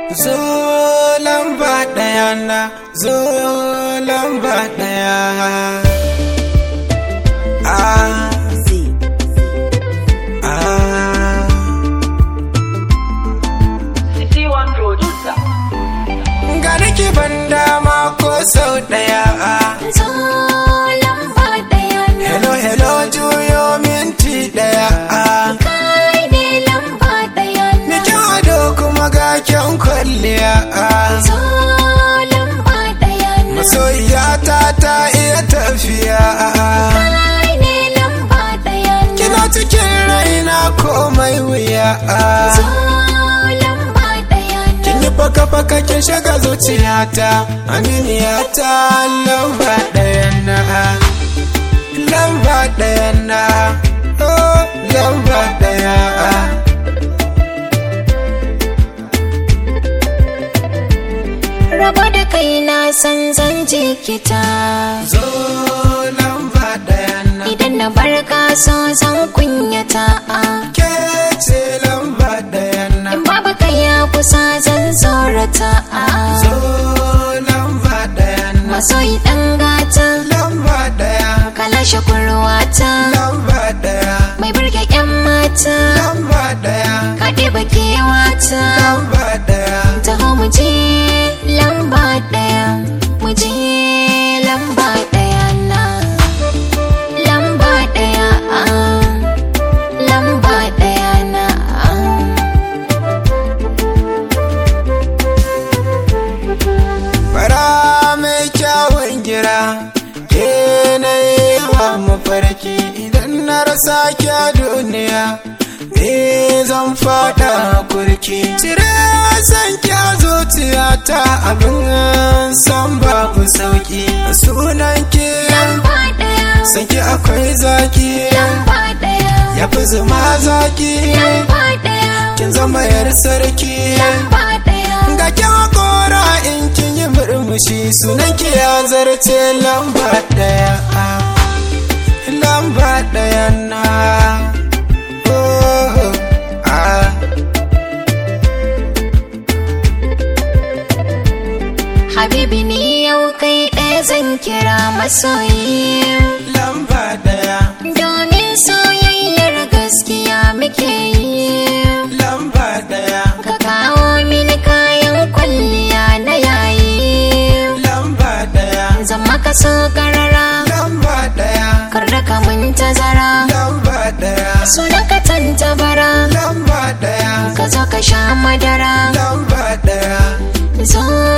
zo lamba ɗaya na zo lamba ɗaya ah ah C1 producer. ga nake ban dama ko sau ɗaya zo lamba ɗaya na hello hello juyo minti ɗaya kai ne lamba ɗaya na Mikin ado kuma ga kyan kwalliya zo lamba ɗaya na masoyiyata ta iya tafiya kai ne lamba ɗaya na kina cikin raina komai wuya zo lamba ɗaya na kin yi faka faka kin shiga zuciyata aminiyata lamba ɗaya na lamba ɗaya na oh lamba ɗaya raba da kai na san zan jikita zo lamba ɗaya na idan na barka so zan kunyata ke ce lamba ɗaya na in babu kai ya kusa zan tsorata zo lamba ɗaya na masoyi ɗan gata lamba ɗaya kalashe kurwata lamba ɗaya mai burge ƴan mata lamba ɗaya kaɗe bakewata lamba ɗaya taho mu je lamba ɗaya mu je lamba ɗaya na lamba ɗaya ah. lamba ɗaya na ah. fara mai kyawun gira ke na yi wa mafarki idan na rasa kya duniya me zan fada kurki cire san kya zuciyata abin san babu sauki sunan ki lamba ɗaya sanki akwai zaki lamba ɗaya ya fi zuma zaki lamba ɗaya kin zama yar sarki lamba ɗaya ga kyan kora in kin yi murmushi sunan ki ya zarce lamba daya lamba daya na oh, ah. Habibi ni yau kai ɗaya zan kira masoyi lamba daya Domin soyayyar gaskiya muke yi lamba daya Ka kawo mini kayan kwalliya na yayi lamba daya Zan maka so karara lamba daya Kar da ka mun tazara lamba daya Sunan ka tantabara lamba daya Ka zo ka sha madara lamba daya Zo